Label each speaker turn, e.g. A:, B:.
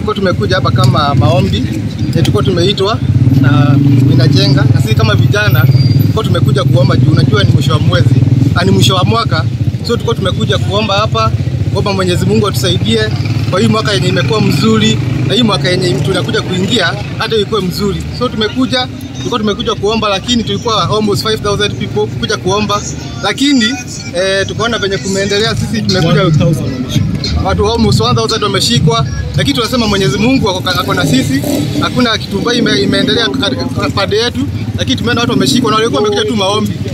A: tulikuwa tumekuja hapa kama maombi, na tulikuwa tumeitwa na inajenga, na sisi kama vijana tulikuwa tumekuja kuomba juu unajua ni mwisho wa mwezi, ah, ni mwisho wa mwaka, so tulikuwa tumekuja kuomba hapa, kuomba Mwenyezi Mungu atusaidie kwa hii mwaka yenye imekuwa mzuri na hii mwaka yenye tunakuja kuingia hata ikuwe mzuri. So tumekuja tulikuwa tumekuja kuomba, lakini tulikuwa almost 5000 people kuja kuomba, lakini eh, tukaona venye kumeendelea, sisi tumekuja watu almost 1000 wameshikwa, lakini tunasema Mwenyezi Mungu ako ako na sisi, hakuna kitu mbaya ime, imeendelea ka- ka- pande yetu, lakini tumeona watu wameshikwa na walikuwa wamekuja tu maombi.